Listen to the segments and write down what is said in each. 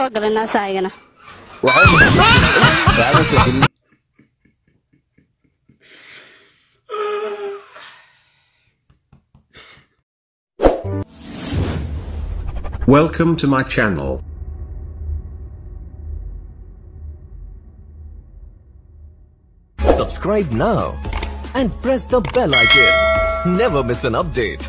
soo galay naasahaygana waxba soo gelin Welcome to my channel. Subscribe now and press the bell icon. Never miss an update.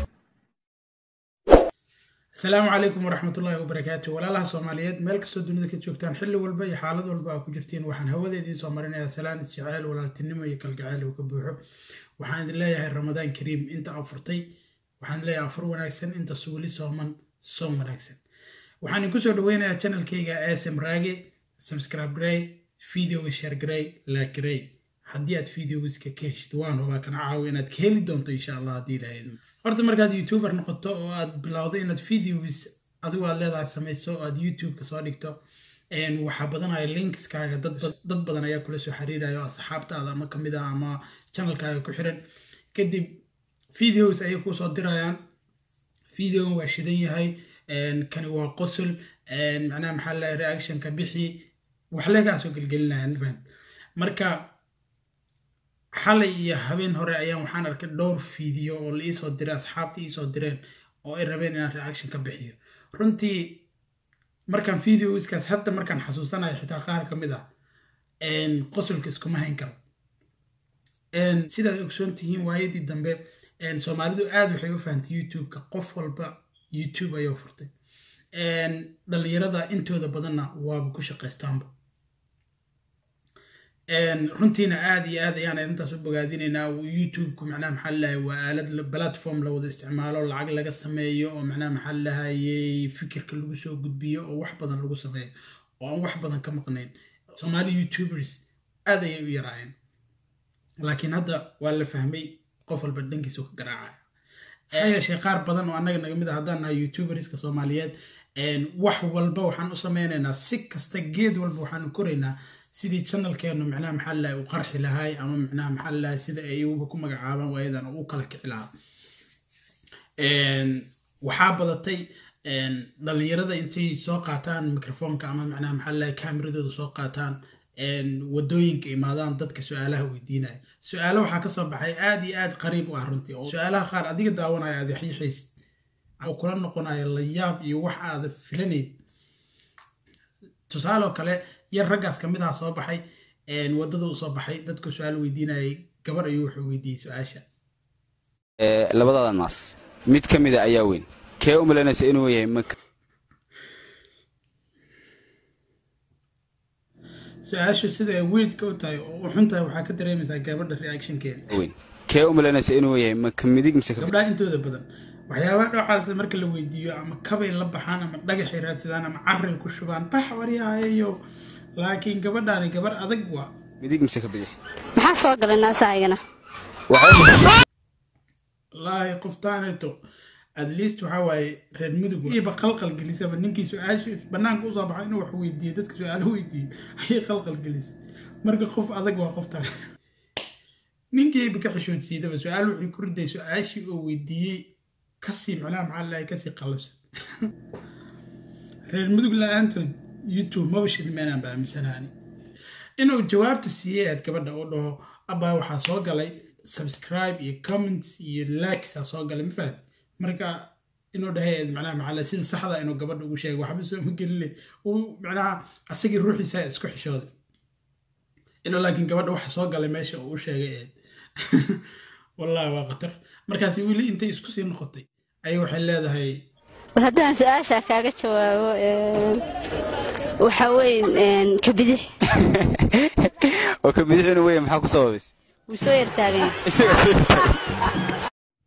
asalaamu calaykum waraxmatullaahi wabarakaatu walaalaha soomaaliyeed meel kastoo dunida ka joogtaan xilli walba iyo xaalad walba aa ku jirtiin waxaan hawada idiin soo marinayaa salaan isjeceyl walaaltinimo iyo kalgacayl uu ka buuxo waxaan idin leeyahay ramadaan kariim inta afurtay waxaan idin leeyahay afur wanaagsan inta suuli sooman soom wanaagsan waxaan idinku soo dhaweynayaa channelkayga asm raage subscribe garay videoga share garay like garay haddii aad videogiska ka heshid waan hubaa kana caawi inaad ka heli doonto insha allah haddii ilahayd horta markaad youtuber noqoto oo aad bilowdo inaad videogis adigu aad leedahay samayso oo aad youtube-ka soo dhigto waxaa badanaya linkskaaga dad badan ayaa kula soo xiriirayo asxaabtaada ama kamid ah ama channelkaaga ku xiran kadib videos ayay kusoo dirayaan videogan waa shidan yahay kani waa qosol macnaha maxaa lahay reactionka bixi wax leegaa soo gelgelinaya marka xalay iyo habeen hore ayaan waxaan arkay dhowr video oo la iisoo diray asxaabta iisoo direen oo ay rabeen inaan reaction ka bixiyo runtii markaan videoiskaas hadda markaan xasuusanayo xitaa qaar ka mid ah qosolka iskuma hayn karo sidaad ogsoon tihiin waayadii dambe soomaalidu aad waxay u fahantay youtube-ka qof walba youtube ayuu furtay dhalinyarada intooda badanna waaba ku shaqaystaanba runtiina aad iyo aad ayaan arrintaas u bogaadinaynaa youtube-ku macnaha maxaa lalahay waa aalad platform la wada isticmaalo lacag laga sameeyo oo macnaha maxaa lalahayey fikirka lagu soo gudbiyo oo wax badan lagu sameeyo oo aan wax badan ka maqnayn soomaali youtubers aad ayay u yaraayeen laakiin hadda waa la fahmay qof walba dhankiisu ka garaacaya maxaa yeeshee qaar badan oo annaga naga mid ah haddaan nahay youtuberska soomaaliyeed wax walba waxaan u sameynaynaa si kasta geed walba waxaanu koraynaa sidii channelkeenu macnaha maxaa lalahay u qarxi lahay ama macnaha maxaa lalahay sida ay uba ku magacaabaan waayadan u kala kici lahaa waxaa badatay dhalinyarada intay soo qaataan microfoonka ama macnaha maxaa lalahay kaameradooda soo qaataan wadooyinka imaadaan dadka su-aalaha weydiinaya su-aalo waxaa kasoo baxay aad iyo aad qariib u ah runtii oo su-aalaha qaar adiga daawanaya aad yaxiixaysid oo kula noqonaya layaab iyo wax aada filanayd tusaale oo kale yar raggaas ka mid aha soo baxay waddada u soo baxay dadku su-aal weydiinayay gabar ayuu wuxuu weydiiyey su-aasha labadada naas mid ka mida ayaa weyn kee u malaynaysa inuu yahay maka su-aashu sida ay weydka u tahay oo u xun tahay waxaa ka dareemaysaa gabadha reactionkeeda weyn kee u malaynaysa inuu yahay maka midig mise gabdhaha intooda badan waxyaabaha dhocaas marka la weydiiyo ama kabay la baxaan ama dhagaxay raadsadaan ama carray ku shubaan bax waryahayayo laakiin gabadhaani gabar adag waa midig mise ka bidix maxaa soo galay naasahaygana wallaahi qoftaaneto at least waxaa waaye reer mudug iba qalqal gelisaba ninkii su-aasha banaanka usoo baxay inuu wax weydiiyo dadka su-aalo weydiiyo ayay qalqal gelisay marka qof adag waa qoftaan ninkii iba ka xishoodsiidaba su-aal wuxuu ku riday su-aashii oo weydiiyey kasii macnaha maxaa lalahay kasii qalabsan reer mudug la-aantood youtube maba shidmeenaan ba aaminsanaani inuu jawaabta siiyey aad gabadha oo dhaho abaa waxaa soo galay subscribe iyo comments iyo likesa soo galay ma fahad marka inuu dhahay macnaha maxaa sida saxda inuu gabadha ugu sheegay waxba soo ma gelile uu macnaha asagii ruuxiisa isku xishooday inuu laakiin gabadha waxa soo galay meesha uu u sheegay eed wallahi waa khatar markaasi weli intay isku sii noqotay ayay waxay leedahay bal haddaan su-aashaa kaaga jawaabo waxa weye ka bidix oo ka bidix inuu weya maxaa ku sababays wuu soo yartaaganya isaga soo yartaagay.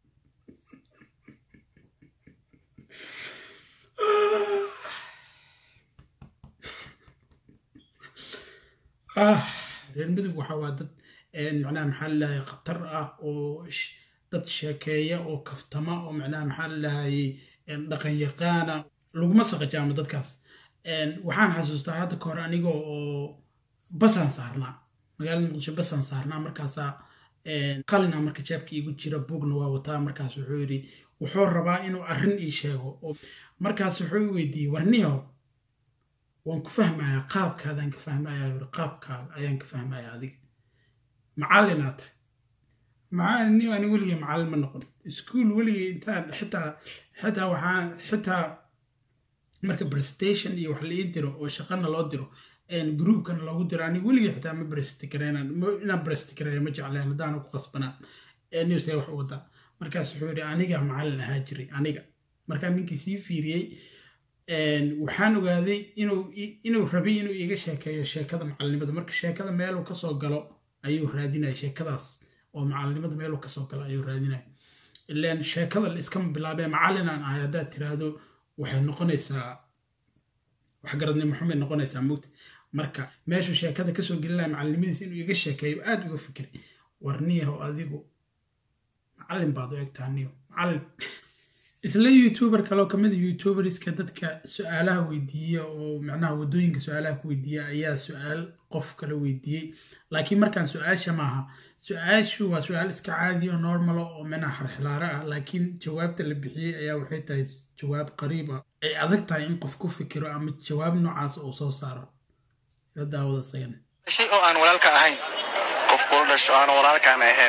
ah reer mudug waxa waa dad macnaha maxaa lalahay khatar ah oo dad sheekeeya oo kaftama oo macnaha maxaa lalahayey dhaqan yaqaana laguma saqajaamo dadkaas waxaan xasuustaa hadda ka hor aniga oo basaan saarnaa magaalada muqdisho basaan saarnaa markaasaa qalina marka jeebka iigu jira bugna waa wataa markaas wuxuu yidhi wuxuu rabaa inuu arrin ii sheego markaas wuxuu i weydiiyey warniyo waan ku fahmayaa qaabkaadaan ka fahmayaa yuri qaabkaaga ayaan ka fahmayaa adiga macallinaa tahay macallin ani weligay macallin ma noqon iskuol weligay intaan xitaa xitaa waxaan xitaa marka presentation iyo wax la ii diro oo shaqana loo diro groupkana loogu diro ani weligay xitaa ma present gareynan inaan present gareeya ma jecleen haddaana ku qasbanaan newsee wax u wadaa markaas wuxuu yidhi aniga macallin ahaa jiray aniga markaa ninkii sii fiiriyey waxaan ogaaday inuu rabay inuu iiga sheekeeyo sheekada macalinimada marka sheekada meeluu kasoo galo ayuu raadinaya sheekadaas oo macalinimada meeluu kasoo galo ayuu raadinaya ilan sheekada la iskama bilaabee macallinaan ahay haddaad tiraahdo waxay noqonaysaa waxgaradnimo xumay noqonaysaa mugta marka meeshuu sheekada kasoo gelinaya macalinimadiisa inuu iga sheekeeyo aad uga fikiray war niyaho adigu macallin baad u egtaa niyo macallin isla youtuber kaloo kamid a youtuberska dadka su-aalaha weydiiya oo macnaha wadooyinka su-aalaha ku weydiiya ayaa su-aal qof kala weydiiyey laakiin markaan su-aasha maaha su-aashu waa su-aal iska caadi oo normala oo micnaha xarxilaaro ah laakiin jawaabta la bixiyey ayaa waxay tahay jawaab qariib ah ay adag tahay in qof ku fikiro ama jawaab noocaas uu soo saaro ila daawada isagana shay oo aan walaalka ahayn qof kula dhasho aan walaalkaan ahayn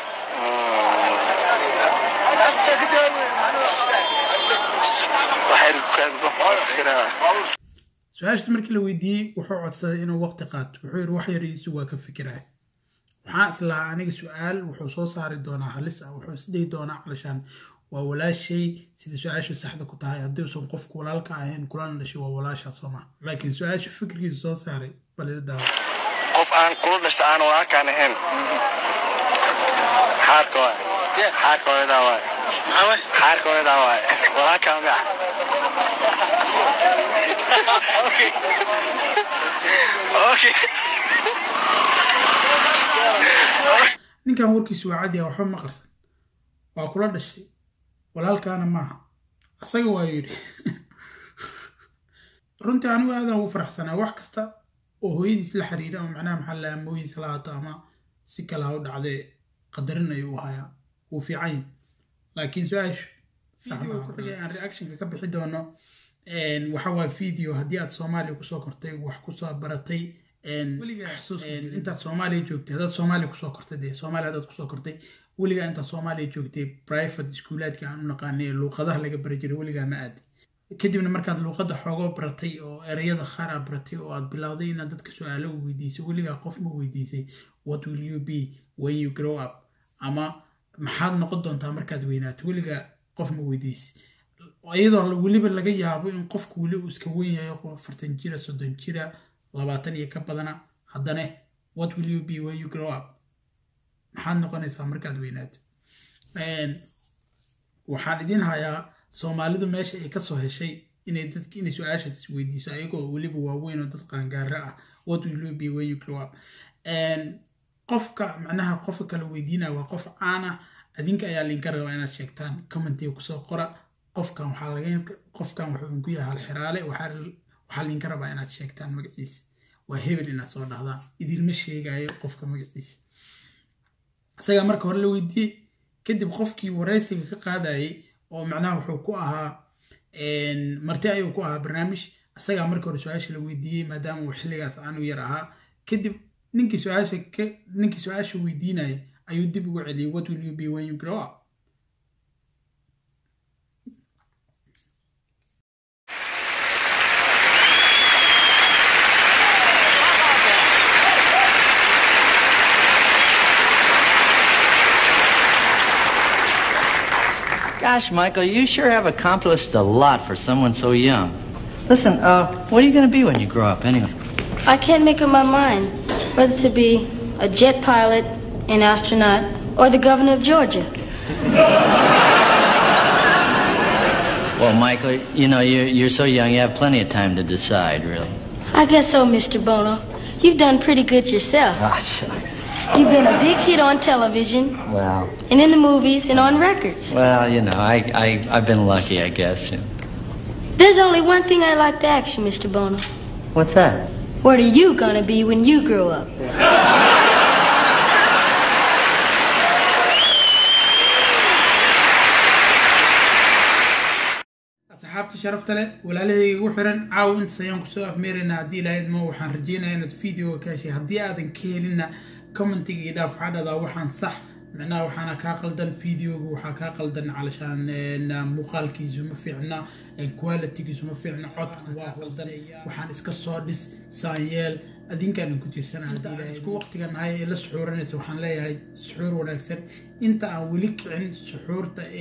su-aashaas markii la weydiiyey wuxuu codsaday inuu waqti qaato wuxuu yidhi wax yariisu waa ka fikiraya waxaan islahaa aniga su-aal wuxuu soo saari doonaa halis ah wuxuu isdhihi doonaa calashaan waa walaashay sida su-aashu saxda ku tahay haddii usan qofku walaalka ahayn kulana dhashay waa walaashaa soo maha laakiin su-aasha fikirkiisa soo saaray balila daawa qof aan kula dhasho aan walaalkaan ahayn xaarka waay xaarka hooyadaa waay xaarka hooyadaa waay walaalkaa miya okay ninkan warkiisu waa cadiya waxba ma qarsan waa kula dhashay walaalkaana maaha asaga waa yidhi runtii anigu aadan ugu faraxsanaa wax kasta oo hooyadiis la xiriira ama macnaha maxaa lahaa mooyiisa la haato ama si kale ha u dhacdee qadarin ayuu u hayaa wuu fiican yahay laakiin su-aashu aan reactionka ka bixi doono waxa waa video haddii aad soomaaliya kusoo kortay wax kusoo baratay intaad soomaaliya joogtay haddaad soomaaliya kusoo kortay dee soomaaliya haddaad kusoo kortay weligaa intaad soomaaliya joogtay private iskuulaadka aan u naqaanay ee luuqadaha laga bari jiray weligaa ma aadi kadibna markaad luuqadda xoogoo baratay oo ereyada qaar aad baratay oo aad bilowday inaad dadka su-aalo weydiisay weligaa qof ma weydiisay what will you be when you grow up ama maxaad noqon doontaa markaad weynaato weligaa qof ma weydiisay iyadoo weliba laga yaabo in qofku weli uu iska weyn yahay qof afartan jira soddon jira labaatan iyo ka badana haddana what will you be when you grow up maxaad noqonaysaa markaad weynaato waxaan idin hayaa soomaalidu meesha ay kasoo heshay inay dadk inay su-aashaas isweydiiso ayagoo weliba waaweyn oo dad qaangaara ah what will you be when you grow up qofka macnaha qofka kala weydiinaya waa qof caan ah adinka ayaa linka rabaa inaad sheegtaan commentiga kusoo qora qofkan waxaa laga qofkan wuxuu idinku yahay halxiraale waxaa linka rabaa inaad sheegtaan magaciisa waa hebel inaad soo dhahdaan idinma sheegayo qofka magaciisa isagaa marka hore la weydiiyey kadib qofkii waraysiga ka qaadayay oo macnaha wuxuu ku ahaa marti ayuu ku ahaa barnaamij isagaa marka hore su-aasha la weydiiyey maadaama uu xilligaas aanu yar ahaa kadib ninkii su-aasha ninkii su-aasha weydiinaya ayuu dib ugu celiyey what will you be when you grow up Gosh, Michael, you sure have accomplished a lot for someone so young. Listen, uh, what are you going to be when you grow up, anyway? I can't make up my mind whether to be a jet pilot, an astronaut, or the governor of Georgia. Well, Michael, you know, you're, you're so young, you have plenty of time to decide, really. I guess so, Mr. Bono. You've done pretty good yourself. Ah, shucks. You've been a big hit on television, Well, and in the movies, and on records. well, you know, I, I, I've been lucky, I guess. There's only one thing I'd like to ask you, Mr. Bono. What's that? What are you gonna be when you grow up? asxaab asxaabta sharafta leh walaalahayga igu xiran caawa intaas ayaan kusoo afmeeraynaa haddii ilaahay idmo waxaan rajeynayaa inaad videoga ka heshay haddii aadan ka helinna commentiga iyo dhaaf waxaa dhahdaa waxaan sax macnaha waxaana kaa qaldan videoga waxaa kaa qaldan calashaan muuqaalkiisu ma fiicna qualitygiisu ma fiicna codku waa qaldan waxaan iska soo dhis saanyeel adinkaan ku tiirsana isku waqtiga nahay ee la suxuuranaysa waxaan leeyahay suxuur wanaagsan inta aan weli kicin suxuurta ee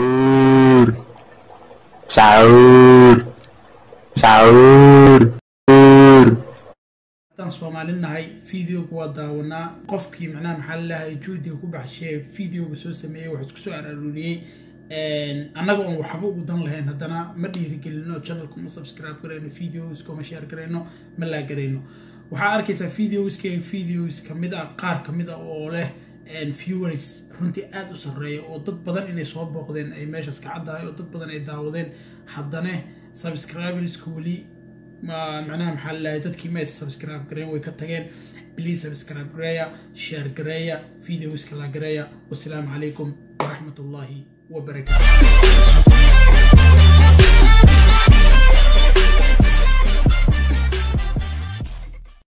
haddaan soomaali nahay videoga waa daawanaa qofkii macnaha maxaa lalahay juudiga ku baxshee videoga soo sameeyey wax isku soo araaruriyey annaga oon waxba ugu dan lahayn haddana ma dhiirigelino channelka ma subscribe garayno videoska ma share garayno ma laa garayno waxaa arkaysaa videoskeyga videos kamid ah qaar kamid ah oo leh viewers runtii aada u sarreeya oo dad badan inay soo booqdeen ay meeshaas ka caddahay oo dad badan ay daawadeen haddana subscriberska weli macnaha maxaa lalahay dadkii ma aysa subscribe gareen way ka tageen please subscribe gareeya share gareeya videoska la gareeya wasalaamu calaykum waraxmat ullaahi wabarakaatu